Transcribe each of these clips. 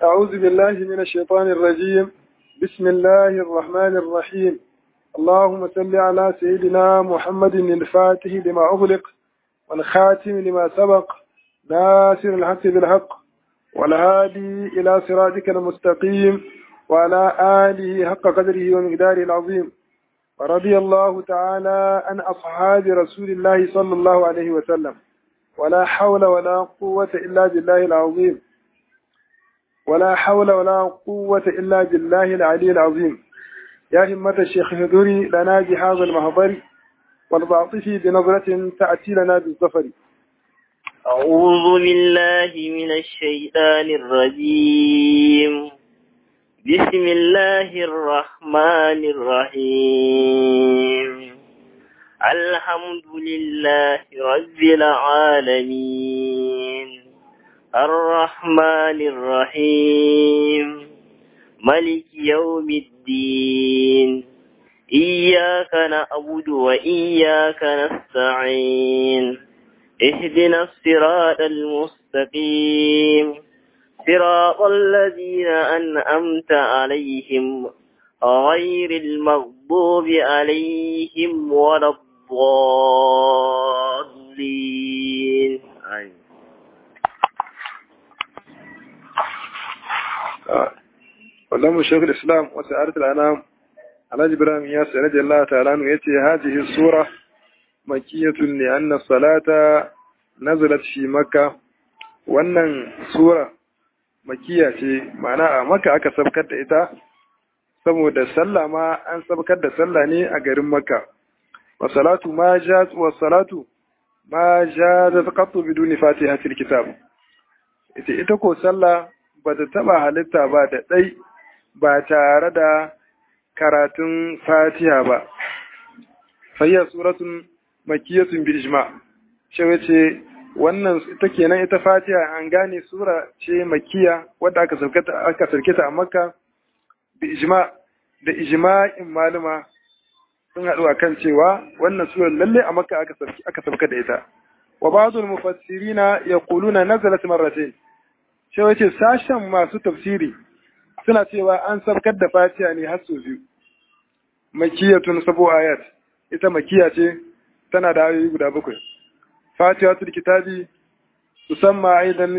أعوذ بالله من الشيطان الرجيم بسم الله الرحمن الرحيم اللهم صل على سيدنا محمد الفاتح لما أغلق والخاتم لما سبق ناصر الحق بالحق والهادي إلى صراطك المستقيم وعلى آله حق قدره ومقداره العظيم ورضي الله تعالى عن أصحاب رسول الله صلى الله عليه وسلم ولا حول ولا قوة إلا بالله العظيم ولا حول ولا قوة إلا بالله العلي العظيم يا همة الشيخ هدوري لنا بهذا المهضر والبعطفي بنظرة تأتي لنا بالظفر أعوذ بالله من الشيطان الرجيم بسم الله الرحمن الرحيم الحمد لله رب العالمين الرحمن الرحيم ملك يوم الدين إياك نعبد وإياك نستعين اهدنا الصراط المستقيم صراط الذين أنعمت عليهم غير المغضوب عليهم ولا الضالين آمين ولم شيخ الإسلام وسعادة الأنام على إبراهيم ياسر رضي الله تعالى عنه يأتي هذه السورة مكية لأن الصلاة نزلت في مكة wannan sura makiya ce ma'ana a maka aka sabkar da ita saboda sallah ma an sabkar da sallah ne a garin makka wa salatu ma jaz wa salatu ma jazat qattu biduni fatihatil kitab ita ita ko sallah ba ta taba halitta ba da dai ba tare da karatun fatiha ba fayya suratun makiyatun bil ijma shi ce wannan ita kenan ita fatiha an gane sura ce makiya wadda aka sarkata aka sarkata a makka bi ijma da ijma'in maluma sun haɗu akan cewa wannan sura lalle a makka aka sarki aka sarka da ita wa ba'dul mufassirina yaquluna nazalat marratayn shi wace sashen masu tafsiri suna cewa an sarkar da fatiha ne har sau biyu makiyatun sabo ayat ita makiya ce tana da ayoyi guda bakwai fatihatul kitabi tusamma aidan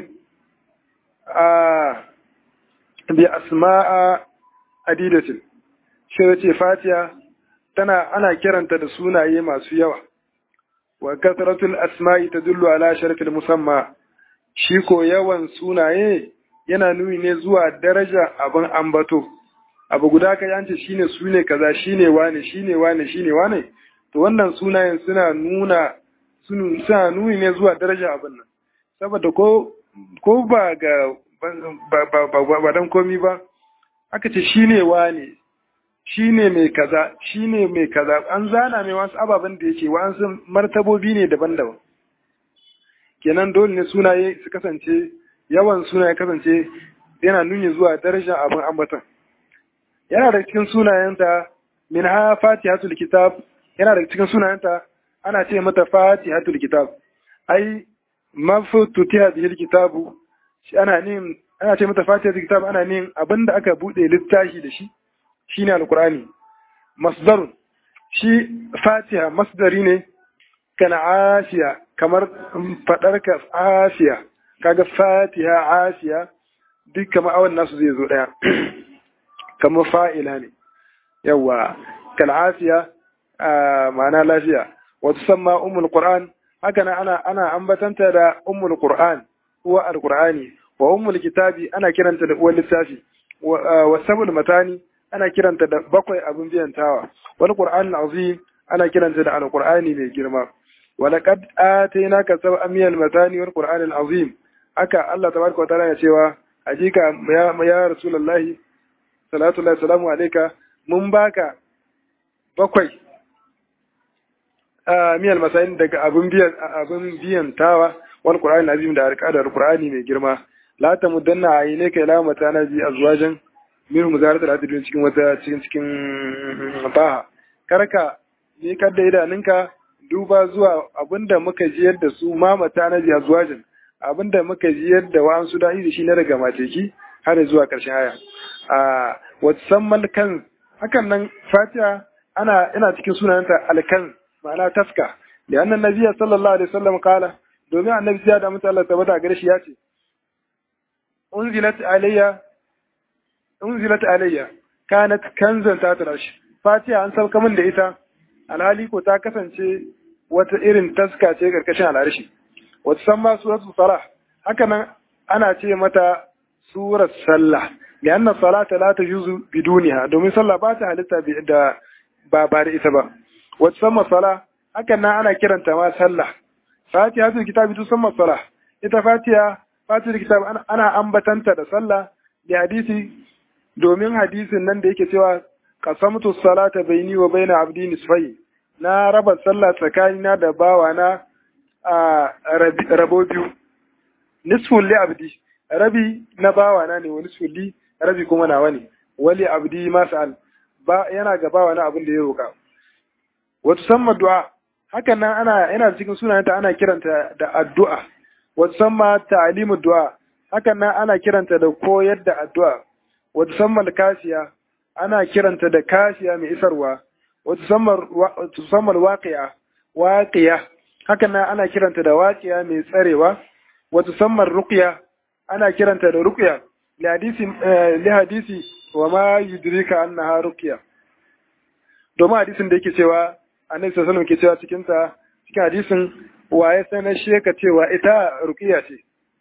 a bi asma'a adidatin shi yace fatiha tana ana kiranta da sunaye masu yawa wa kasratul asma'i tadullu ala sharafil musamma shi ko yawan sunaye yana nuni ne zuwa daraja abin ambato abu guda ka yance shine sune kaza shine wane shine wane shine wane to wannan sunayen suna nuna suna nuni ne zuwa daraja abin nan saboda ko ko ba ga ba dan komi ba aka ce shine wane shine mai kaza shine mai kaza an zana mai wasu ababen da yake wasu martabobi ne daban-daban kenan dole ne sunaye su kasance yawan sunaye kasance yana nuni zuwa daraja abin ambaton yana da cikin sunayenta min ha fatihatul kitab yana da cikin sunayenta ana ce mata fatihatul kitab ai mafututiha bihil kitabu shi ana nin ana ce mata fatihatul kitab ana nin abinda aka bude littafi da shi shine alqur'ani masdar shi fatiha masdari ne kana asiya kamar fadar ka asiya kaga fatiha asiya duk kamar awan nasu zai zo daya kamar fa'ila ne yawa kal asiya ma'ana lafiya wata samma ummul qur'an haka na ana ana ambatanta da ummul qur'an uwa alqur'ani wa ummul kitabi ana kiranta da uwar littafi wa sabul matani ana kiranta da bakwai abin biyantawa wal qur'an azim ana kiranta da alqur'ani mai girma wa laqad atainaka sab'an min al-matani wal qur'an al-azim haka Allah tabaraka wa ta'ala ya cewa hakika ya ya rasulullahi salatu alaihi salamu alayka mun baka bakwai miyal masayin daga abin biyan abin biyan tawa wal qur'ani azim da alƙadar qur'ani mai girma la ta mudanna ayine kai la mata na bi azwajan min muzaratul adidin cikin wata cikin cikin baha karka ni kadda idanunka duba zuwa abinda muka ji yadda su ma mata na bi azwajan abinda muka ji yadda wa'ansu da'i da shi na daga mateki har zuwa ƙarshen aya a wasammal kan hakan nan fatiha ana ina cikin sunanta alkan ma'ana taska da annan nabiya sallallahu alaihi wasallam kala domin annabi ya da mutu Allah tabbata gare shi ya ce unzilat alayya unzilat alayya kanat kanzan ta tarashi fatiha an sauka min da ita alhali ko ta kasance wata irin taska ce karkashin al'arshi wata san ma suratul salah haka nan ana ce mata surar sallah da anna salata la tajuzu biduniha domin sallah ba ta halitta da ba ba da ita ba wata san masala haka nan ana kiranta ma sallah fatiha tul kitabi tu san masala ita fatiha fatiha kitab ana ambatanta da sallah da hadisi domin hadisin nan da yake cewa qasamtu salata baini wa baina abdi nisfai na raba sallah tsakanina da bawana a rabo biyu nisfun li abdi rabi na bawana ne wani sulli rabi kuma nawa ne wali abdi masal ba yana ga bawana abin da ya roka wata samma du'a hakan nan ana yana cikin sunanta ana kiranta da addu'a wata samma ta'limu du'a hakan nan ana kiranta da koyar da addu'a wata samma kasiya ana kiranta da kasiya mai isarwa wata samma waqi'a waqiya hakan nan ana kiranta da waqiya mai tsarewa wata samma ruqya ana kiranta da ruqya li hadisi li hadisi wa ma yudrika annaha ruqya domin hadisin da yake cewa annabi sallallahu alaihi ke cewa cikin ta cikin hadisin waye sanar shi ka cewa ita ruqiya ce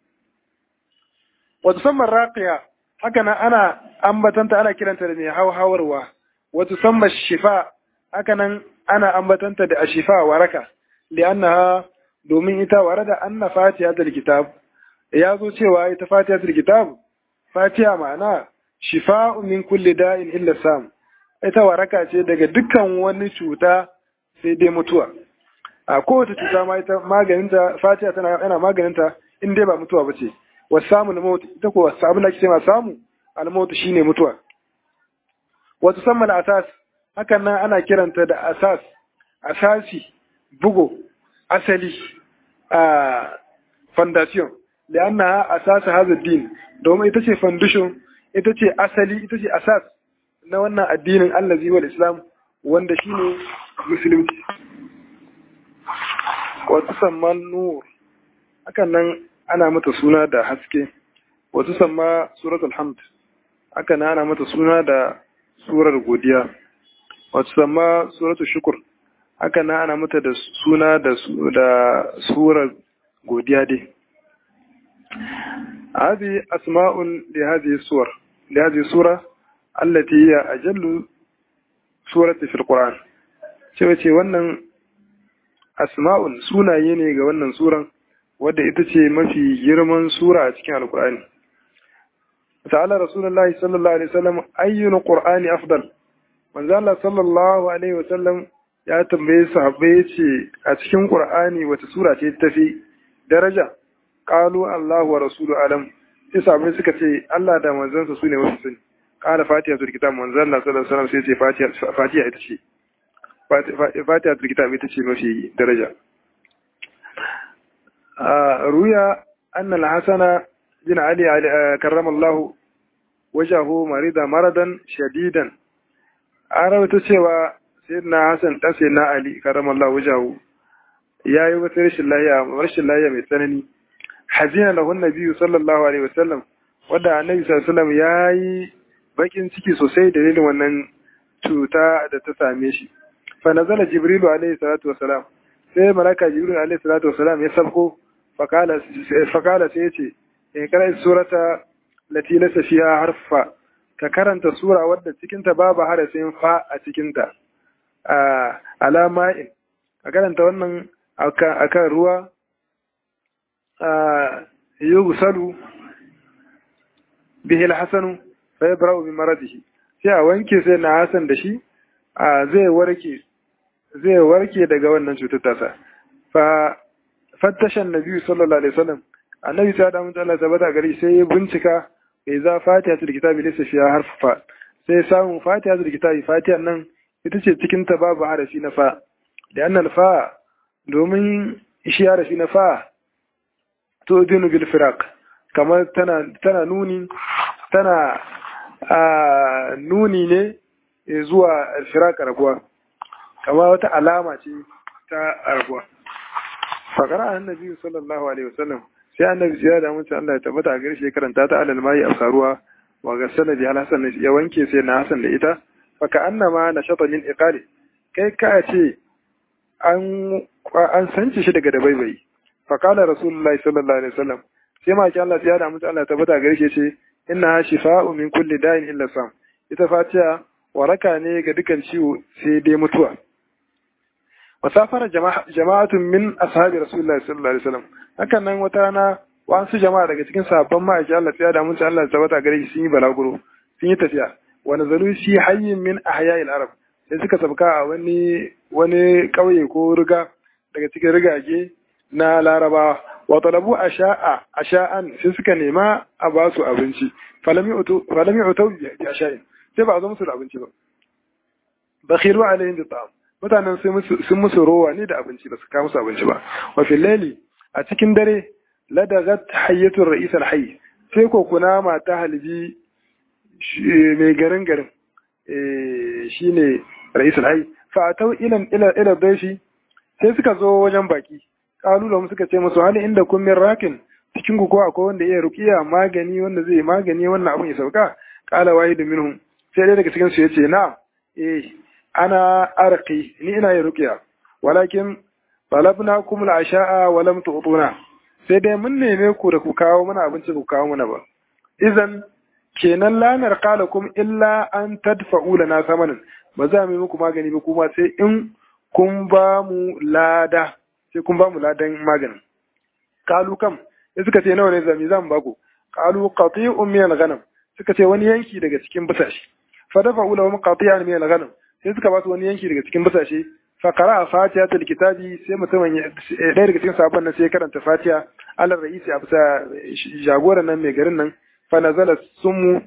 wa tusamma raqiya haka nan ana ambatanta ana kiranta da mai hauhawarwa wa tusamma shifa haka nan ana ambatanta da ashifa waraka li'annaha domin ita warada anna fatihatul kitab ya zo cewa ita fatihatul kitab fatiha ma'ana shifa'u min kulli da'in illa sam ita waraka ce daga dukkan wani cuta sai dai mutuwa a kowace cuta ma ita maganinta fatiha tana yana maganinta in dai ba mutuwa ba ce wasamu na mawut ita ko wasu abin da ake ma samu almawut shine mutuwa wasu samman asas hakan nan ana kiranta da asas asasi bugo asali a foundation da anna asasa hazard din domin ita ce foundation ita ce asali ita ce asas na wannan addinin allazi wal islam wanda shine musulunci wasu samman nur hakan nan ana mata suna da haske wasu samma suratul hamd hakan nan ana mata suna da surar godiya wasu samma suratul shukur hakan nan ana mata da suna da surar godiya dai هذه أسماء لهذه السور لهذه السورة التي هي أجل سورة في القرآن cewa ce wannan asma'un sunaye ne ga wannan suran wadda ita ce mafi girman sura a cikin alkur'ani ta'ala rasulullahi sallallahu alaihi wasallam ayyun qur'ani afdal manzo Allah sallallahu alaihi wasallam ya tambaye sahabbai yace a cikin qur'ani wata sura ce tafi daraja qalu Allahu wa rasulu alam sai sahabbai suka ce Allah da manzansa su ne wasu sani qala fatihatul kitab manzo Allah sallallahu alaihi wasallam sai ce fatiha fatiha ita ce fatihatul kitab ita ce mafi daraja ruya anna al-hasana bin ali karrama Allah wajahu marida maradan shadidan an rawaito cewa sayyidina hasan dan sayyidina ali karrama Allah wajahu yayi wata rashin lafiya rashin lafiya mai tsanani hazina lahu nabiyyu sallallahu alaihi wasallam wanda annabi sallallahu alaihi wasallam yayi bakin ciki sosai dalilin wannan cuta da ta same shi fa nazala jibrilu alaihi salatu wasalam sai malaka jibril alaihi salatu wasalam ya sabko fakala fakala sai yace in kana surata lati laysa fiha harfa ka karanta sura wadda cikin ta babu harafin fa a cikin ta alama in ka karanta wannan akan ruwa yughsalu bihi al-hasanu fa yabra'u bi maradihi sai a wanke sai na hasan da shi zai warke zai warke daga wannan cutar tasa fa fattasha annabi sallallahu alaihi wasallam annabi ta da mutum Allah tabbata gari sai ya bincika bai za fatihatul kitabi laysa fiha harfa sai samu fatihatul kitabi fatihan nan ita ce cikin ta babu harafi na fa da annal fa domin shi harafi na fa to dinu bil firaq kamar tana tana nuni tana nuni ne zuwa firaka rabuwa kama wata alama ce ta rabuwa fakara annabi sallallahu alaihi wasallam sai annabi ya da mutum Allah ya tabbata a gare shi karanta ta alal mai afsaruwa wa ga sanadi al hasan ya wanke sai na hasan da ita faka annama na shata min iqali kai ka ce an an sanci shi daga dabaibai fakala rasulullahi sallallahu alaihi wasallam sai ma ki Allah ya da mutum Allah ya tabbata a gare shi ce inna shifa'u min kulli da'in illa sam ita fatiha waraka ne ga dukan ciwo sai dai mutuwa wasafara jama'atun min ashabi rasulullahi sallallahu alaihi wasallam hakan nan wata rana wasu jama'a daga cikin sahabban ma'aiki Allah ya da mun Allah tabbata gare shi sun yi balaguro sun yi tafiya wa nazalu shi hayyin min ahya'il arab sai suka sabka a wani wani kauye ko riga daga cikin rigage na larabawa wa talabu asha'a asha'an sai suka nema a ba su abinci falami utu falami utu bi asha'in sai ba a zo musu da abinci ba bakhiru alaihim bi ta'am mutanen sun musu rowa ne da abinci ba su kawo musu abinci ba wa fil layli a cikin dare ladagat hayyatul ra'is al hayy sai ko kuna mata halbi mai garin garin shine ra'is al hayy fa atau ila ila ila daishi sai suka zo wajen baki kalu da suka ce musu hali inda kun min rakin cikin ku ko akwai wanda iya ruqiya magani wanda zai magani wannan abun ya sauka qala wahidu minhum sai dai daga cikin su yace na eh ana arqi ni ina yin ruqiya walakin talabnakum al-asha'a wa lam tu'tuna sai dai mun neme ku da ku kawo mana abinci ku kawo mana ba idan kenan la narqalakum illa an tadfa'u lana samanan ba za mu yi muku magani ba kuma sai in kun ba mu lada sai kun ba mu ladan maganin kalu kam sai suka ce nawa ne zami zan ba ku kalu qati'un min al-ghanam suka ce wani yanki daga cikin busashi fa dafa'u lahum qati'an min al-ghanam sai suka ba su wani yanki daga cikin busashe fa qara'a fatihatul kitabi sai mutumin ɗaya daga cikin sabon nan sai karanta fatiha alal ra'isi a bisa jagoran nan mai garin nan fa nazala sumu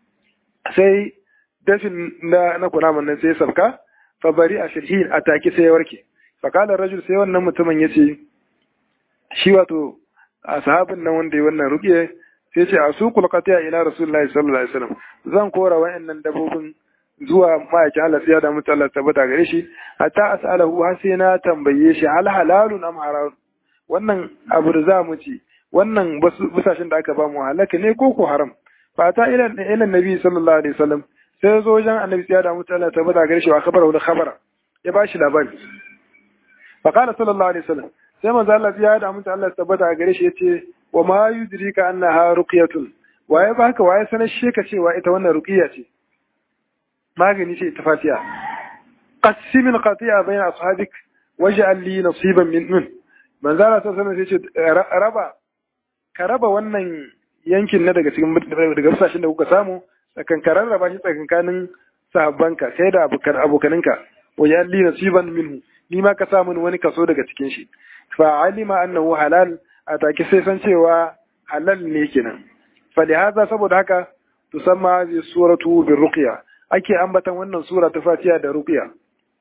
sai dafin na na kunaman nan sai sabka fa bari a shirhin a take sai ya warke fa qala rajul sai wannan mutumin yace shi wato a sahabin nan wanda ya wannan ruqiye sai ce a suqul qati'a ila rasulullahi sallallahu alaihi wasallam zan kora wa'annan dabobin zuwa ma'aikin Allah sai ya da mutu Allah tabbata gare shi hatta as'alahu har sai na tambaye shi hal halalun am haram wannan abu da za mu ci wannan busashen da aka ba mu halaka ne ko ko haram fa ta ila ila nabi sallallahu alaihi wasallam sai zo wajen annabi sai ya da mutu Allah tabbata gare shi wa khabara wani khabara ya bashi labari fa qala sallallahu alaihi wasallam sai manzo Allah ya da mutu Allah tabbata gare shi yace wa ma yudrika annaha ruqyatun waye baka waye sanar sheka cewa ita wannan ruqiya ce magani ce ta fatiha qassimin qati'a bayna ashabik waj'al li nasiban min min manzo Allah sallallahu alaihi wasallam ce raba ka raba wannan yankin na daga cikin daga sashin da kuka samu tsakankaran raba shi tsakankanin sahabbanka kai da abokaninka waj'al li nasiban minhu ni ma ka samu wani kaso daga cikin shi fa alima annahu halal a take sai san cewa halal ne kenan fa lihaza saboda haka tusamma bi suratu bir ruqya ake ambatan wannan sura ta Fatiha da Ruqya.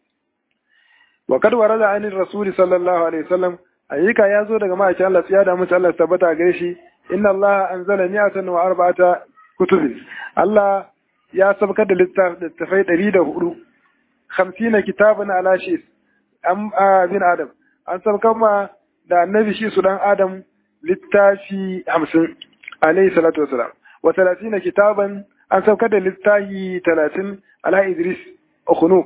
Wa kad warada anir Rasul sallallahu alaihi wasallam ayyuka ya zo daga ma'aikin Allah ya da musu Allah tabbata gare shi inna Allah anzala mi'atan wa arba'ata kutubin Allah ya sabkar da littafai ɗari da hudu hamsina kitabun ala shi an bin Adam an sabkar ma da annabi shi su dan Adam littafi hamsin alaihi salatu wasalam wa talatina kitaban an saukar da littafi talatin ala Idris Ukhunuk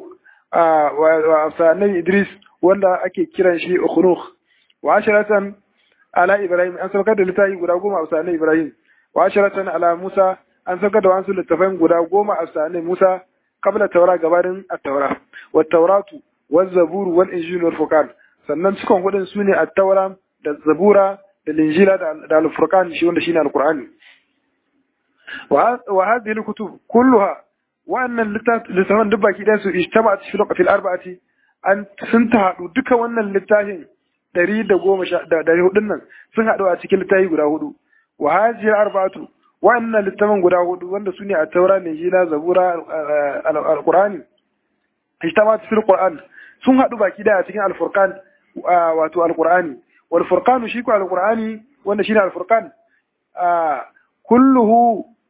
wa Afsanan Idris wanda ake kiran shi Ukhunuk wa asharatan ala Ibrahim an saukar da littafi guda goma a Afsanan Ibrahim wa asharatan ala Musa an saukar da wasu littafan guda goma a Afsanan Musa kabla taura gabanin at-taura wa tauratu wa zabur wal injil wal furqan sannan cikon hudun sune at-taura da zabura da linjila da al-furqan shi wanda shine al-qur'ani وهذه الكتب كلها وأن littafan duk baki ɗaya su ijtama fi fil arba'ati an sun ta haɗu duka wannan littafin ɗari da goma sha ɗari hudun nan sun haɗu a cikin littafi guda hudu wa hazihi arba'atu wa'annan littafan guda hudu wanda su ne a taura injila zabura alqur'ani ijtama fil qur'an sun haɗu baki ɗaya a cikin alfurqan wato alqur'ani wal furqanu shi ko alqur'ani wanda shine alfurqan kulluhu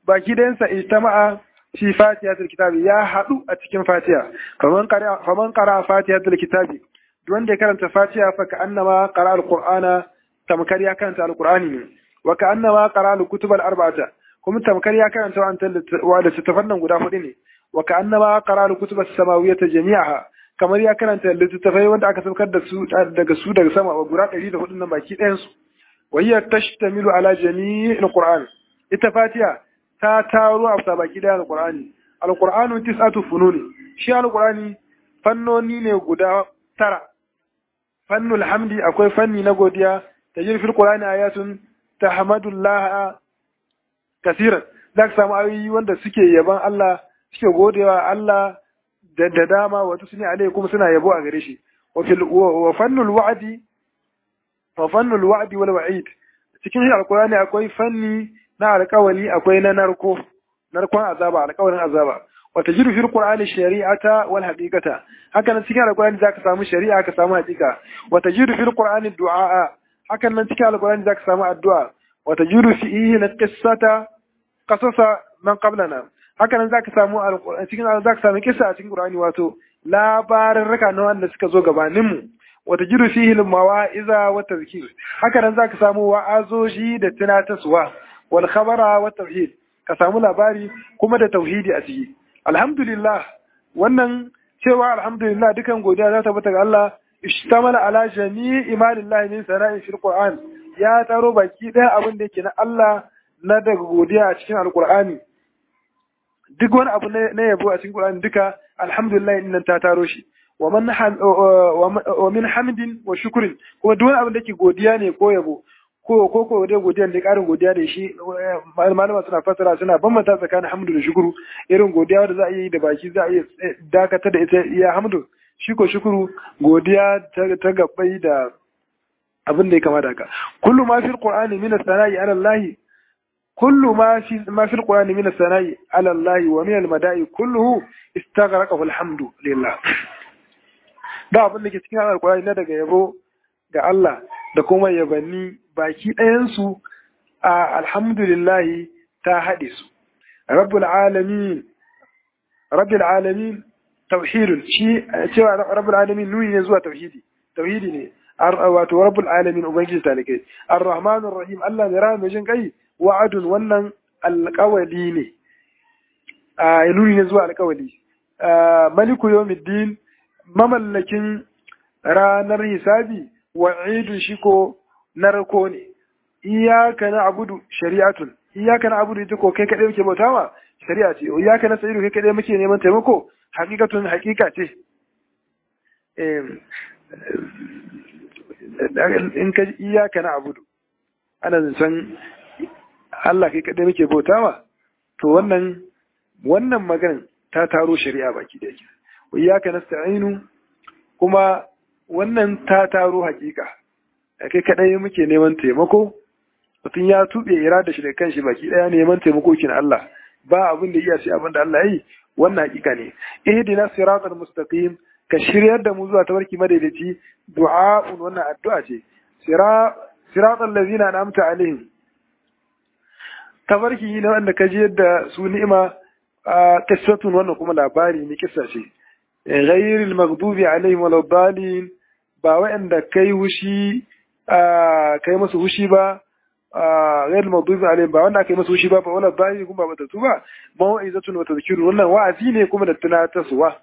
baki ɗayansa ijtama'a fi fatihatul kitabi ya haɗu a cikin fatiha faman qara faman qara fatihatul kitabi duk wanda ya karanta fatiha fa ka annama qara alqur'ana tamkar ya karanta alqur'ani ne wa ka annama qara alkutub arba'ata kuma tamkar ya karanta wa da littattafan nan guda hudu ne wa ka annama qara alkutub as-samawiyyata jami'aha kamar ya karanta littattafai wanda aka saukar da su daga su daga sama wa guda 104 nan baki ɗayan su wa hiya tashtamilu ala jami'il qur'an ita fatiha ta taro a bisa baki ɗaya alqur'ani alqur'anu tis'atu fununi shi alqur'ani fannoni ne guda tara fannul hamdi akwai fanni na godiya tajir fil qur'ani ayatun tahmadullah kasiran za ka samu ayoyi wanda suke yaban Allah suke godewa Allah da da dama wato sune alai kuma suna yabo a gare shi wa fil wa fannul wa'di wa fannul wa'di wal wa'id cikin alqur'ani akwai fanni na alƙawali akwai na narko narkon azaba alƙawarin azaba wa tajidu fil qur'ani shari'ata wal haqiqata haka nan cikin alqur'ani zaka samu shari'a ka samu haqiqa wa tajidu fil qur'ani du'a haka nan cikin alqur'ani zaka samu addu'a wa tajidu fihi na qissata qasasa man qablana haka nan zaka samu cikin zaka samu kissa a cikin qur'ani wato labarin raka na wanda suka zo gabanin mu wa tajidu fihi al mawa'iza wa tazkir haka nan zaka samu wa'azoji da tunataswa wal khabara wa tauhid ka samu labari kuma da tauhidi a ciki alhamdulillah wannan cewa alhamdulillah dukan godiya za ta bata ga Allah ishtamala ala jami'i imanillahi min sana'i fil qur'an ya taro baki ɗaya abin da yake na Allah na daga godiya a cikin alqur'ani duk wani abu na yabo a cikin qur'ani duka alhamdulillah din ta taro shi wa man wa min hamdin wa shukrin kuma duk wani abu da yake godiya ne ko yabo ko ko ko dai godiya da karin godiya da shi malama suna fasara suna bambanta tsakanin hamdu da shukuru irin godiya da za a yi da baki za a yi dakatar da ita iya hamdu shi ko shukuru godiya ta gabbai da abin da ya kamata haka kullu ma fil qur'ani min as-sana'i ala Allah kullu ma fi ma fil qur'ani min as-sana'i ala Allah wa min al-mada'i kulluhu istaghraqahu al-hamdu lillah da abin da ke cikin al-qur'ani na daga yabo ga Allah da kuma yabanni baki ɗayansu a alhamdulillahi ta haɗe su. Rabbul alamin, Rabbul alamin tauhidun shi cewa Rabbul alamin nuni ne zuwa tauhidi, tauhidi ne, wato Rabbul alamin Ubangiji talikai. Ar-Rahmanur Rahim Allah mai rahama jin kai wa'adun wannan alƙawali ne. A nuni ne zuwa alƙawali. Maliku Yawmiddin mamallakin ranar hisabi wa'idun shi ko narko ne iyaka na abudu shari'atun iyaka na abudu ita ko kai kaɗai muke bauta ma shari'a ce iyaka na sa'idu kai kaɗai muke neman taimako hakikatun hakika ce in ka iyaka na abudu ana zancen Allah kai kaɗai muke bauta ma to wannan wannan maganin ta taro shari'a baki da yake iyaka nasta'inu kuma wannan ta taro hakika kai kadai muke neman taimako mutum ya tube ira da shi da kanshi baki daya neman taimako kin Allah ba abin da iya sai abin da Allah yi wannan hakika ne ihdina siratal mustaqim ka shiryar da mu zuwa tabarki madaidaici du'a'un wannan addu'a ce siratal ladzina an'amta alaihim tabarki ne wanda ka ji yadda su ni'ima qissatun wannan kuma labari ne kissa ce ghayril maghdubi alaihim waladdallin ba waɗanda kai hushi kai masu hushi ba ghayr maghdubi alaihim ba wanda kai masu hushi ba ba wala dallin kuma ba tatu ba mau'izatun wa tadhkirun wannan wa'azi ne kuma da tunatarwa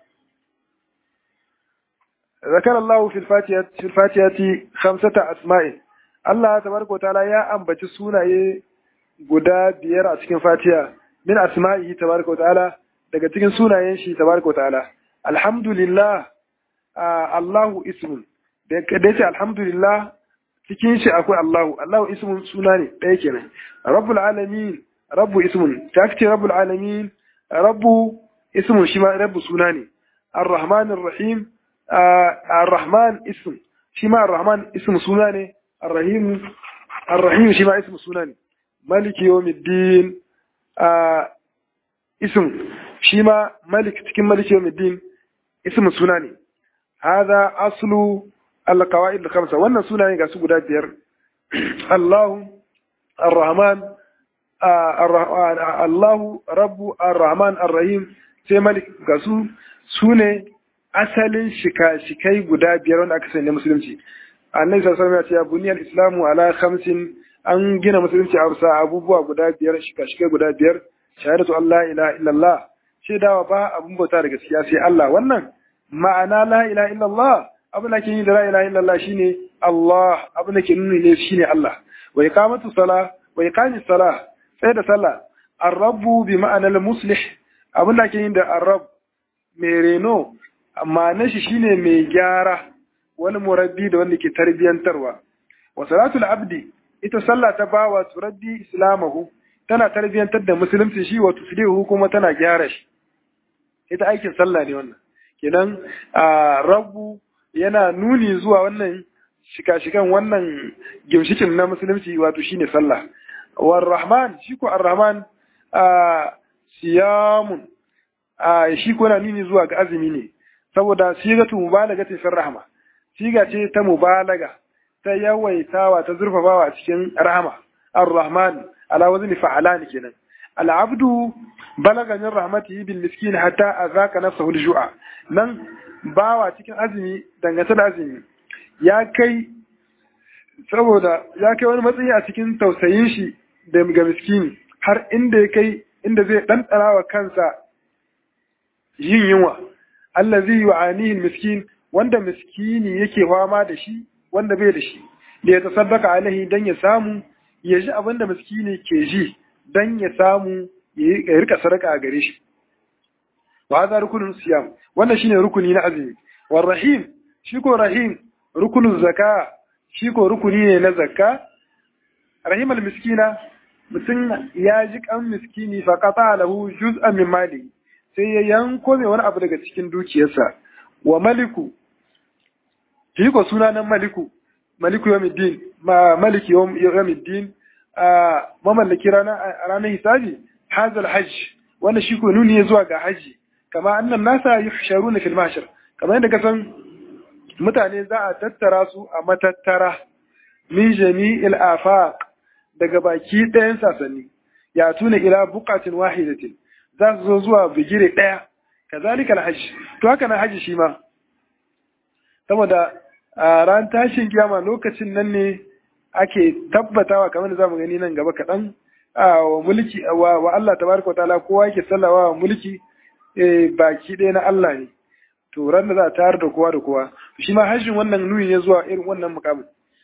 ذكر الله في الفاتحة في الفاتحة خمسة أسماء الله تبارك وتعالى يا أنبت سونا guda biyar a cikin fatiha min asma'ihi tabaraka ta'ala daga cikin sunayen shi tabaraka ta'ala alhamdulillah Allahu ismun da ce alhamdulillah cikin shi akwai Allahu Allahu ismun suna ne ɗaya kenan rabbul alamin rabbu ismun ta ce rabbul alamin rabbu ismun shi ma rabbu suna ne arrahmanir rahim arrahman ism shi ma arrahman ism suna ne arrahim arrahim shi ma ism suna ne maliki yawmiddin ism shi ma malik cikin maliki yawmiddin ism suna ne hada aslu al-qawaid al-khamsa wannan suna ne ga su guda biyar Allahu Ar-Rahman Allahu rabbu ar-rahman ar-rahim sai malik ga su su ne asalin shika-shikai guda biyar wanda aka sanya musulunci annabi sallallahu alaihi wasallam ya ce ya buniyal islamu ala khamsin an gina musulunci a bisa abubuwa guda biyar shika-shikai guda biyar shahadatu Allah ilaha illallah shaidawa ba abun bauta da gaskiya sai Allah wannan ma'ana la ilaha illallah abin da ke yi da la ilaha illallah shine Allah abin da ke nuni ne shine Allah wa iqamatu sala wa iqamis sala sai da sallah ar-rabbu bi ma'anar muslih abin da ke yi da ar-rabb mai reno ma'anar shi shine mai gyara wani murabbi da wanda ke tarbiyantarwa wa salatul abdi ita sallah ta bawa turabbi islamahu tana tarbiyantar da musulunci shi wa tuslihu kuma tana gyara shi ita aikin sallah ne wannan kenan rabbu yana nuni zuwa wannan shika-shikan wannan gimshikin na musulunci wato shine sallah war rahman shi ko ar-rahman siyamun shi ko yana nuni zuwa ga azumi ne saboda sigatu mubalaga ce fin rahma siga ce ta mubalaga ta yawaitawa ta zurfafawa a cikin rahama ar-rahman ala wazni fa'alan kenan al-abdu balaga min rahmatihi bil miskin hatta azaka nafsahu al-ju'a nan bawa cikin azumi dangane da azumi ya kai saboda ya kai wani matsayi a cikin tausayin shi da ga miskini har inda ya kai inda zai ɗanɗana wa kansa yin yunwa allazi yu'anihi miskin wanda miskini yake fama da shi wanda bai da shi da ya tasaddaka alaihi dan ya samu ya ji abin da miskini ke ji dan ya samu ya rika sadaka a gare shi wa hadha rukunun siyam wannan shine rukuni na azumi war rahim shi ko rahim rukunun zaka shi ko rukuni ne na zakka rahim al miskina mutum ya ji kan miskini fa qata lahu juz'an min mali sai ya yanko mai wani abu daga cikin dukiyarsa wa maliku shi ko sunanan maliku maliku yawmiddin ma maliki yawmiddin a mamallaki ranar hisabi hazal hajj wannan shi ko nuni ya zuwa ga haji kama annan nasa yuhsharuna fil mahshar kamar yadda ka san mutane za a tattara su a matattara min jami'il afaq daga baki ɗayan sasanni ya tuna ila buqatin wahidatin za su zo zuwa bigire ɗaya kazalika alhajj to haka na haji shi ma saboda a ran tashin kiyama lokacin nan ne ake tabbatawa kamar da zamu gani nan gaba kaɗan wa mulki wa Allah tabaraka ta'ala kowa yake sallawa wa mulki baki ɗaya na Allah ne to ran da za a tayar da kowa da kowa shi ma hajjin wannan nuni ne zuwa irin wannan mukamin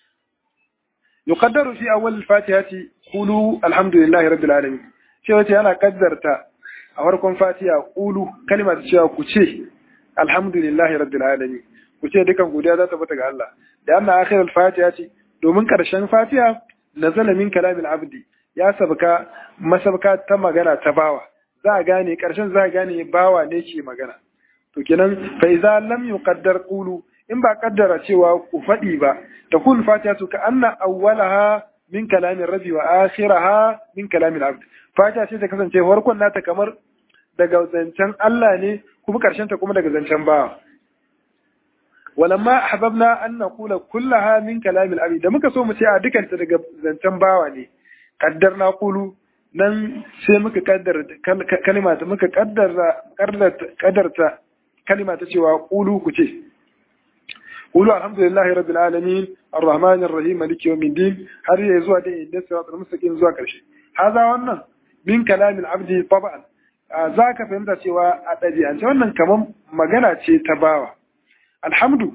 yuqaddaru fi awwal al-fatihati qulu alhamdulillahi rabbil alamin cewa ce ana kaddarta a farkon fatiha qulu kalma ta cewa ku ce alhamdulillahi rabbil alamin ku ce dukan godiya za ta fita ga Allah da anna akhir al-fatiha ce domin karshen fatiha nazala min kalamil abdi ya sabka masabka ta magana ta bawa za a gane karshen za a gane bawa ne ke magana to kenan fa idza lam yuqaddar qulu in ba kaddara cewa ku faɗi ba ta kun fatiha to ka anna awwalaha min kalamin rabbi wa akhiraha min kalamin abd fatiha ce ta kasance farkon nata kamar daga zancen Allah ne kuma karshen ta kuma daga zancen bawa walamma ahbabna an naqula kullaha min kalamil abd da muka so mu ce a dukanta daga zancen bawa ne kaddarna qulu nan sai muka kaddara kalma ta muka kaddara kaddarta kalma ta cewa qulu ku ce qulu alhamdulillahi rabbil alamin arrahmanir rahim maliki yawmid din har ya zuwa da inda siratal mustaqim zuwa karshe haza wannan min kalamil abdi tab'an zaka fahimta cewa a ɗabi'ance wannan kaman magana ce ta bawa alhamdu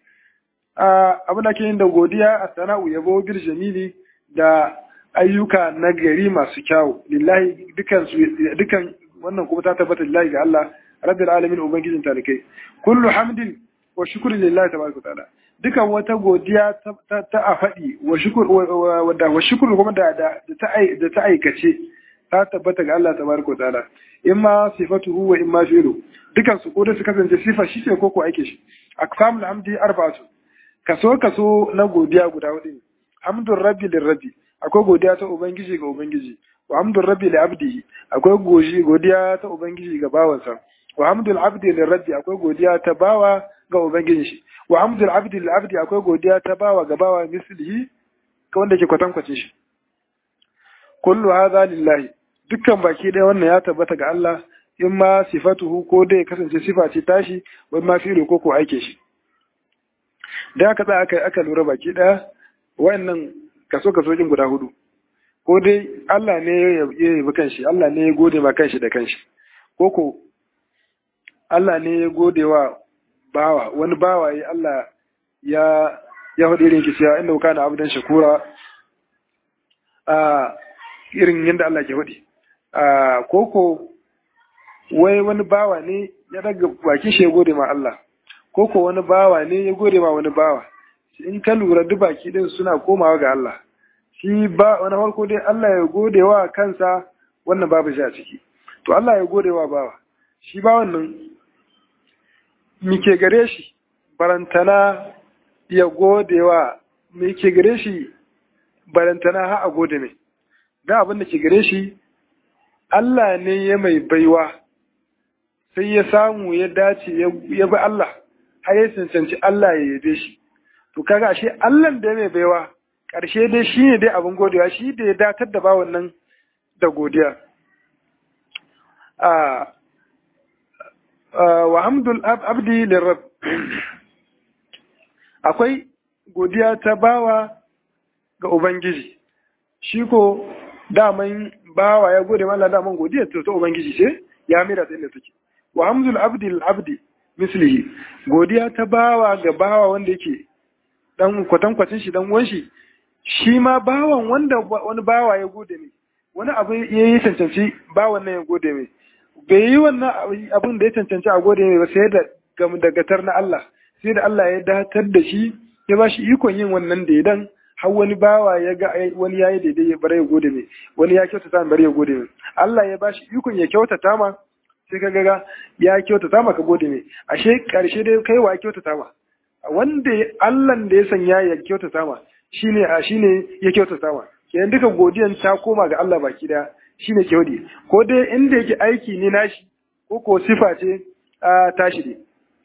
abin da ke yin da godiya a sana'u yabo bil jamili da ayyuka na gari masu kyawu lillahi dukan dukan wannan kuma ta tabbata lillahi ga Allah rabbil alamin ubangijin talikai kullu hamdin wa shukri lillahi tabaraka ta'ala dukan wata godiya ta a faɗi wa shukur wa shukru kuma da da ta aikace ta tabbata ga Allah tabaraka ta'ala imma sifatuhu wa imma fi'lu dukan su ko da su kasance sifa shi ce ko ko aike shi aqsamul hamdi arba'atu kaso kaso na godiya guda hudu hamdur rabbi lirabbi akwai godiya ta ubangiji ga ubangiji wa hamdur rabbi li abdihi akwai goji godiya ta ubangiji ga bawansa wa hamdul abdi lirabbi akwai godiya ta bawa ga ubangijin shi wa hamdul abdi lil abdi akwai godiya ta bawa ga bawa mislihi ka wanda ke kwatankwacin shi kullu hadha lillahi dukkan baki ɗaya wannan ya tabbata ga Allah in ma sifatuhu ko dai kasance sifa ce tashi wai ma fi'lu ko ko aike shi da aka tsaya aka aka lura baki ɗaya wayannan kaso kaso jin guda hudu ko dai Allah ne ya yabi kanshi Allah ne ya gode ma kanshi da kanshi ko ko Allah ne ya gode wa bawa wani bawa ya Allah ya ya hudu irin ki cewa inda kana abdan shakura a irin yadda Allah ke hudu a koko wai wani bawa ne ya daga baki shi ya gode ma Allah koko wani bawa ne ya gode ma wani bawa in ka lura duk baki din suna komawa ga Allah shi ba wani farko dai Allah ya gode wa kansa wannan babu shi a ciki to Allah ya gode wa bawa shi ba wannan mike gare shi barantana ya gode wa mike gare shi barantana ha a gode mai da abin da ke gare shi Allah ne ya mai baiwa sai ya samu ya dace ya bi Allah har ya cancanci Allah ya yabe shi to kaga ashe Allah da ya mai baiwa ƙarshe dai shi ne dai abin godewa shi da ya datar da bawan nan da godiya wa hamdul abdi lirrab akwai godiya ta bawa ga ubangiji shi ko daman bawa ya gode mala daman godiya ta ta ubangiji ce ya mira ta inda take wa hamdul abdi lil abdi mislihi godiya ta bawa ga bawa wanda yake dan kwatankwacin shi dan uwan shi shi ma bawan wanda wani bawa ya gode mai wani abu ya yi cancanci bawan nan ya gode mai bai yi wannan abin da ya cancanci a gode mai ba sai da dagatar na Allah sai da Allah ya datar da shi ya ba shi ikon yin wannan daidan har wani bawa ya ga wani yayi daidai ya bare ya gode mai wani ya kyautata bare ya gode mai Allah ya ba shi ikon ya kyautata ma sai ka ga ya kyautata ma ka gode mai ashe karshe dai kai wa kyautata ma wanda Allah da ya sanya ya kyautata ma shine a shine ya kyautata ma kenan duka godiyan ta koma ga Allah baki daya shine kyaudi ko dai inda yake aiki ne nashi ko ko sifa ce a tashi ne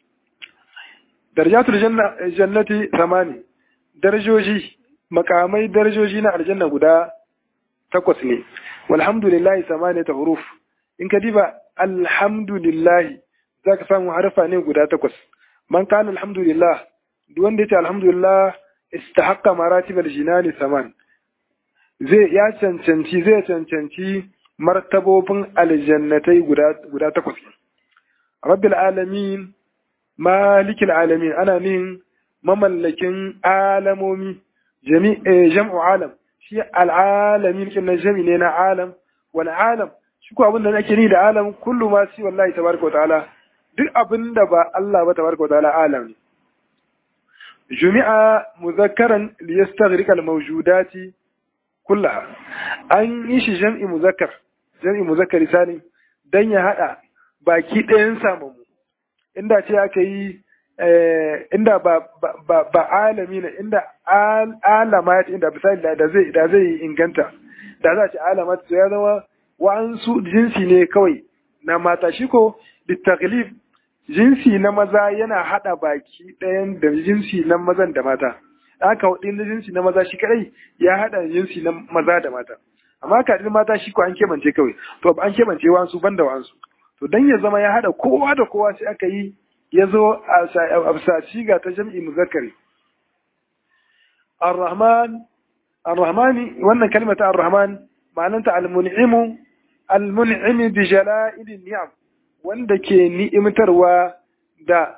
darajatul jannati samani darajoji makamai darajoji na aljanna guda takwas ne walhamdulillahi samani ta huruf in ka diba alhamdulillahi zaka samu harfa ne guda takwas man kana alhamdulillah duk wanda yace alhamdulillah istahaqqa maratib aljinani saman zai ya cancanci zai cancanci martabobin aljannatai guda guda takwas rabbil alamin malikil alamin ana nin mamallakin alamomi jam'u alam shi al'alamin kin jami ne na alam wal alam shi ko abin da nake ni da alam kullu ma si wallahi tabaraka wa ta'ala duk abin da ba Allah ba tabaraka wa ta'ala alam ne jumi'a muzakkaran liyastaghriqa al-mawjudati kullaha an yi shi jam'i muzakkar jam'i muzakkar sani dan ya hada baki ɗayan samamu inda ce aka yi inda ba ba ba alami ne inda alamat inda misali da zai da zai inganta da za ce alamat to ya zama wa'ansu jinsi ne kawai na mata shi ko bitaglib jinsi na maza yana hada baki ɗayan da jinsi na mazan da mata aka hudu na jinsi na maza shi kadai ya hada jinsi na maza da mata amma ka mata shi ko an kebance kawai to an kebance wansu banda wansu to dan ya zama ya hada kowa da kowa sai aka yi ya zo a bisa ga ta jam'i muzakkari ar-rahman ar-rahmani wannan kalmata ar-rahman ma'ananta al-mun'imu al-mun'imi bi jala'il ni'am wanda ke ni'imtarwa da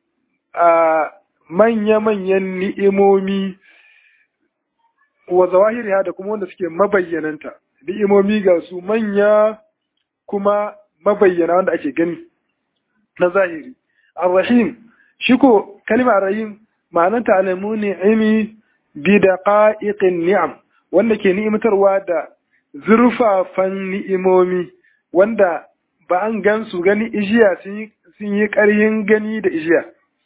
manya-manyan ni'imomi wa zawahiriha da kuma wanda suke mabayyananta ni'imomi ga su manya kuma mabayyana wanda ake gani na zahiri ar-rahim shi ko kalma ar-rahim ma'ananta alamu ni'imi bi daqa'iqin ni'am wanda ke ni'imtarwa da zurfafan ni'imomi wanda ba an gan su gani ijiya sun yi ƙaryin gani da ijiya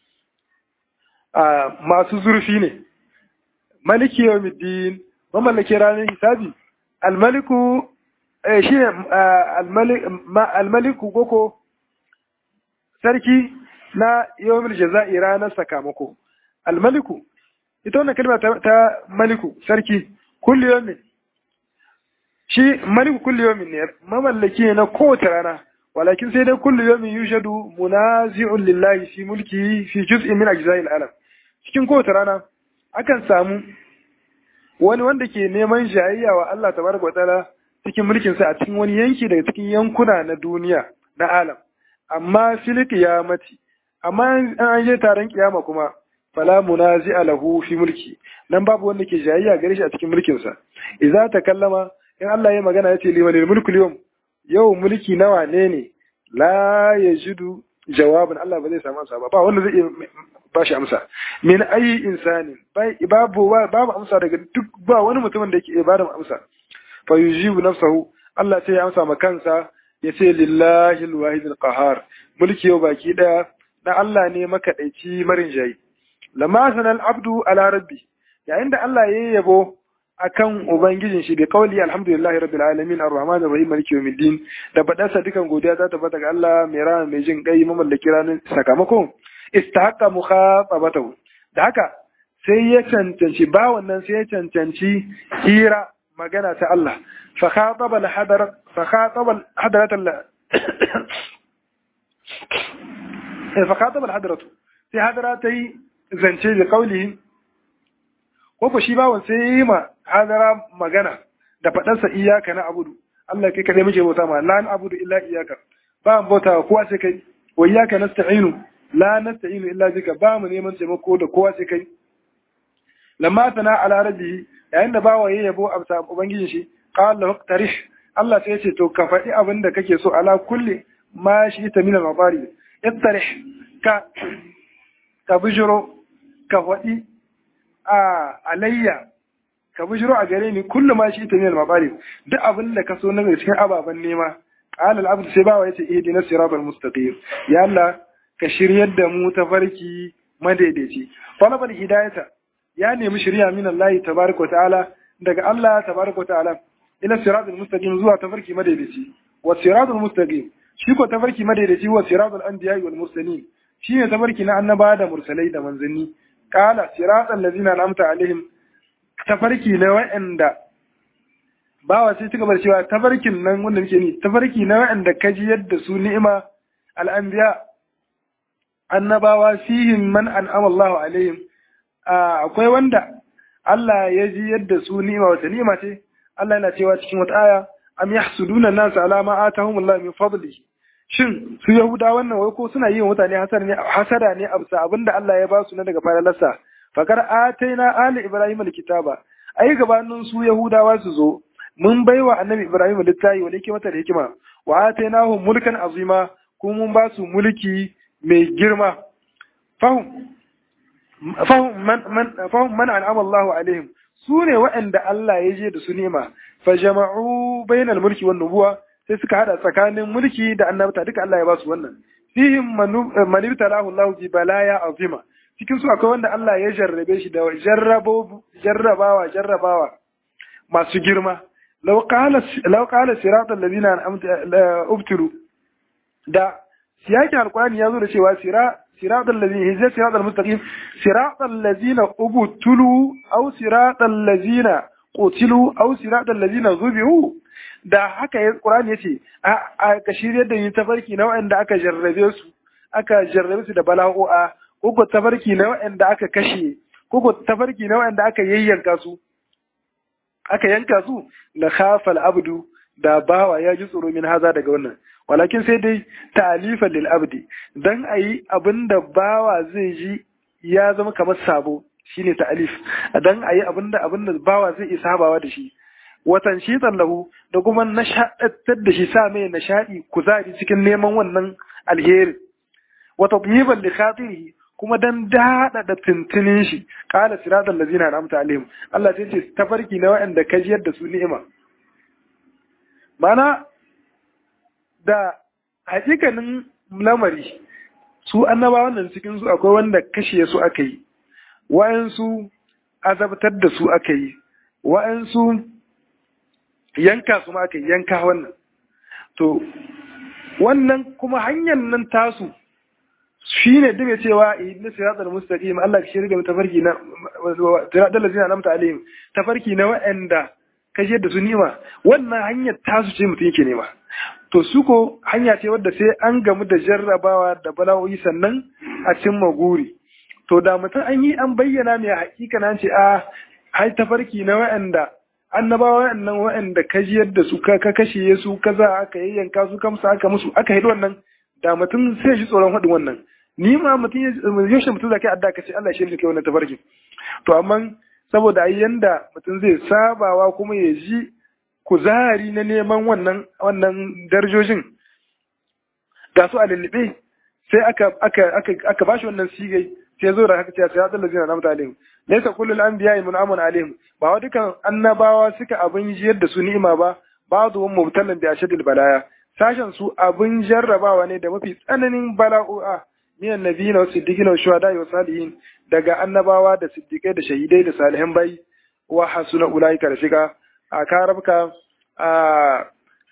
masu zurfi ne maliki yawmiddin mamallake ranar hisabi almaliku shi almaliku goko sarki na yawmil jaza'i ranar sakamako almaliku ita wannan kalma ta maliku sarki kulli yawmin shi maliku kulli yawmin ne mamallaki ne na kowace rana walakin sai dai kulli yawmin yushadu munazi'un lillahi fi mulki fi juz'in min ajza'il alam cikin kowace rana akan samu wani wanda ke neman jayayya wa Allah tabaraka wataala cikin mulkin sa a cikin wani yanki daga cikin yankuna na duniya na alam amma fil qiyamati amma an je taron kiyama kuma fala munazi'a lahu fi mulki nan babu wanda ke jayayya gare shi a cikin mulkin sa idza takallama in Allah ya magana yace limanil mulku yawm yau mulki nawa ne ne la yajidu jawabin Allah ba zai samu amsa ba ba wanda zai ba shi amsa min ayi insani babu babu amsa daga duk ba wani mutumin da yake ibada amsa fa yujibu nafsahu Allah sai ya amsa ma kansa ya ce lillahi alwahid alqahar mulki yau baki daya na Allah ne makadaici marin jayi lamma sanal abdu ala rabbi yayin da Allah ya yabo akan ubangijin shi bi qawli alhamdulillahi rabbil alamin arrahman arrahim maliki yawmiddin da badarsa dukan godiya ta tabbata ga Allah mai rana mai jin kai mamallaki ranar sakamako istahaqqa mukhatabatahu da haka sai ya cancanci ba wannan sai ya cancanci hira magana ta Allah fa khataba al hadar fa khataba al hadarat al fa khataba al hadaratu sai hadara ta yi zance da qawli ko ko shi bawon sai yi ma hadara magana da faɗarsa iyaka na abudu Allah kai kadai muke bauta ma la abudu illa iyaka ba mu bauta kowa sai kai wa iyaka nasta'inu la nasta'inu illa bika ba mu neman taimako da kowa sai kai lamma tana ala rabbi yayin da bawa yayi yabo a bisa ubangijin shi qala lahu tarih Allah sai ya ce to ka faɗi abin da kake so ala kulli ma shi ta min al-mabari ittarih ka ka bijiro ka faɗi a alayya ka bishiro a gare ni kullum ma shi ita ne al-mabari duk abin da ka so na cikin ababen nema qala al-abd sai bawa yace ihdina siratal mustaqim ya Allah ka shiryar da mu ta farki madaidaici talabal hidayata ya nemi shirya min Allah tabaraka wa ta'ala daga Allah tabaraka wa ta'ala ila siratal mustaqim zuwa tafarki madaidaici wa siratal mustaqim shi ko tafarki madaidaici wa siratal anbiya wal mursalin shine tafarki na annaba da mursalai da manzanni qala siratal ladzina an'amta alaihim tafarki na wa'anda bawa sai cika bar cewa tafarkin nan wanda muke ni tafarki na wa'anda kaji yadda su ni'ima al'anbiya annabawa fihim man an'ama Allahu alaihim akwai wanda Allah ya ji yadda su ni'ima wata ni'ima ce Allah yana cewa cikin wata aya am yahsuduna an-nas ala ma atahum Allah min fadli shin su yahuda wannan wai ko suna yi wa mutane hasada ne hasada ne a bisa abinda Allah ya ba su na daga falalarsa fakar ataina ali ibrahim alkitaba ai gabanin su yahudawa su zo mun baiwa annabi ibrahim littafi wanda yake mata da hikima wa atainahum mulkan azima kuma mun ba su mulki mai girma fahum fahum man man fahum man an'ama Allahu alaihim su ne waɗanda Allah ya je da su nema fa jama'u bainal mulki wan nubuwa sai suka hada tsakanin mulki da annabta duka Allah ya ba su wannan fihim man ibtalahu Allahu bi balaya azima cikin su akwai wanda Allah ya jarrabe shi da jarrabawa jarrabawa masu girma law qala law qala siratal ladina an'amta ubtiru da siyakin alqur'ani ya zo da cewa sira siratal ladina hijja siratal mustaqim siratal ladina ubtulu aw siratal ladina qutilu aw siratal ladina zubihu da haka ya qur'ani yace a ka shirye da yi tafarki na wanda aka jarrabe su aka jarrabe su da bala'o'a ko tafarki na waɗanda aka kashe ko tafarki na waɗanda aka yayyanka su aka yanka su la khafal abdu da bawa ya ji tsoro min haza daga wannan walakin sai dai ta'alifan lil abdi dan ayi abinda bawa zai ji ya zama kamar sabo shine ta'alif dan ayi abinda abinda bawa zai isa habawa da shi watan shi lahu da kuma nashaɗar da shi sa mai nishaɗi kuzari cikin neman wannan alheri wa tatyiban li khatirihi kuma dan dada da tuntunin shi qala siratal ladzina an'amta alaihim Allah sai ce tafarki na wa'anda ka jiyar da su ni'ima mana da hakikanin lamari su annabawan nan cikin su akwai wanda kashe su aka yi wa'ansu azabtar da su aka yi wa'ansu yanka su ma aka yi yanka wannan to wannan kuma hanyar nan tasu shi ne duk cewa na siratal mustaqim Allah ya shirga tafarki na siratal ladzina an'amta alaihim tafarki na wa'anda ka jiyar da su ni'ima wannan hanyar tasu ce mutum yake nema to su ko hanya ce wadda sai an gamu da jarrabawa da bala'o'i sannan a cimma guri to da mutum an yi an bayyana mai hakika na ce a hai tafarki na wa'anda annabawa wa'annan wa'anda ka jiyar da su ka kashe su kaza aka yayyanka su kamsa aka musu aka hidu wannan da mutum sai shi tsoron haɗin wannan ni ma mutum yaushe mutum zaka adda ka ce Allah shi ne kai wannan tafarki to amma saboda ai yanda mutum zai sabawa kuma ya ji kuzari na neman wannan wannan darajojin ga su a lullube sai aka aka aka aka bashi wannan sigai sai zo da haka cewa sai Allah zai na mutane laysa kullul anbiya'i mun'amun alaihim ba wa dukan annabawa suka abin jiyar da su ni'ima ba ba'dhum mubtalan bi ashadil balaya sashen su abin jarrabawa ne da mafi tsananin bala'o'a minan nabiyina wa siddiqina wa shuhada wa salihin daga annabawa da siddiqai da shahidai da salihan bai wa hasuna ulaika rafika a karabka a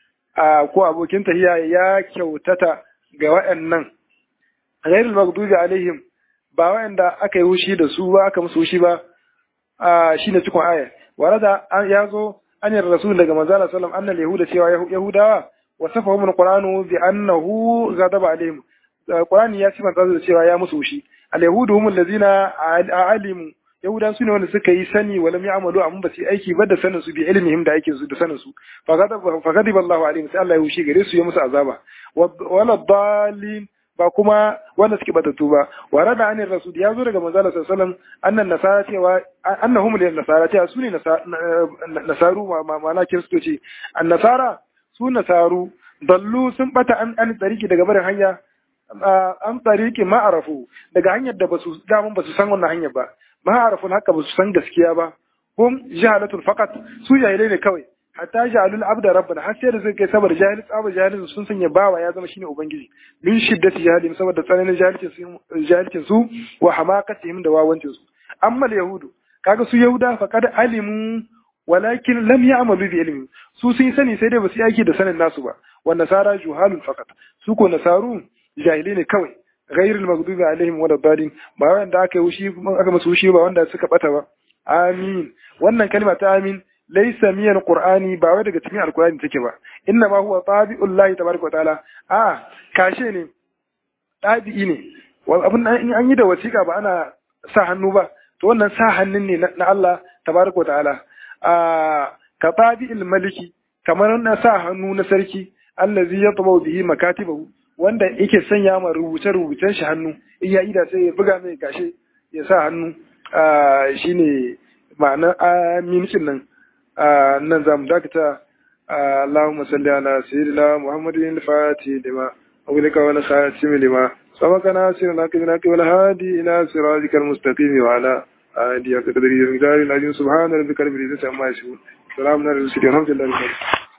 a ko abokin tahiya ya kyautata ga waɗannan ghairul maghdubi alaihim ba waɗanda aka yi hushi da su ba aka musu hushi ba a shine cikin aya warada ya zo an yi rasul daga manzala sallam annal yahuda cewa yahudawa wasafahum alquranu bi annahu ghadaba alaihim qur'ani ya sifanta da cewa ya musu hushi al yahudu hum allazina alimu yahudan su ne wanda suka yi sani wa lam ya'malu amma ba su yi aiki ba da sanin su bi ilmihim da aikin su da sanin su fa ghadiba Allahu alaihim sai Allah ya hushi gare su ya musu azaba wala dalin ba kuma wanda suke batattu ba wa rada anir rasul ya zo daga manzo Allah sallallahu alaihi wasallam annan nasara cewa annahum lil nasara cewa su ne nasaru ma'ana kiristoci an nasara su nasaru dallu sun bata an an tsariki daga barin hanya an tsariki ma'arafu daga hanyar da basu damun basu san wannan hanyar ba ma'arafu haka basu san gaskiya ba hum jahalatul faqat su jahilai ne kawai hatta ja'alul abda rabbana har sai da zai kai saboda jahil tsaba jahilin sun sanya bawa ya zama shine ubangiji min shiddati jahilin saboda tsananin jahilcin su jahilcin su wa hamakatihim da wawancin su amma yahudu kaga su yahuda faqad alimu walakin lam ya'malu bi ilmi su sun sani sai dai ba su yi aiki da sanin nasu ba wa nasara juhalun faqat su ko nasaru jahilai ne kawai ghairul maghdubi alaihim wala dalin ba wanda aka yi wushi aka musu wushi ba wanda suka bata ba amin wannan kalma ta amin laysa min alqur'ani ba wai daga cikin alqur'ani take ba inna ma huwa tabi'ullahi tabaraka wa ta'ala a kashe ne tabi'i ne abin an yi da wasiƙa ba ana sa hannu ba to wannan sa hannun ne na Allah tabaraka wa ta'ala a ka tabi'il maliki kamar na sa hannu na sarki allazi yatba'u bihi makatibahu wanda yake sanya ma rubuce-rubucen shi hannu in ya ida sai ya buga mai gashe ya sa hannu shine ma'anar amincin nan nan za mu dakata Allahumma salli ala sayyidina Muhammadin al-Fatih lima أولك ولا خاتم لما سبق ناصر لك بنك والهادي إلى صراطك المستقيم وعلى آله قدره المقدار العظيم سبحان ربك رب العزة عما يصفون سلام على المرسلين الحمد لله رب العالمين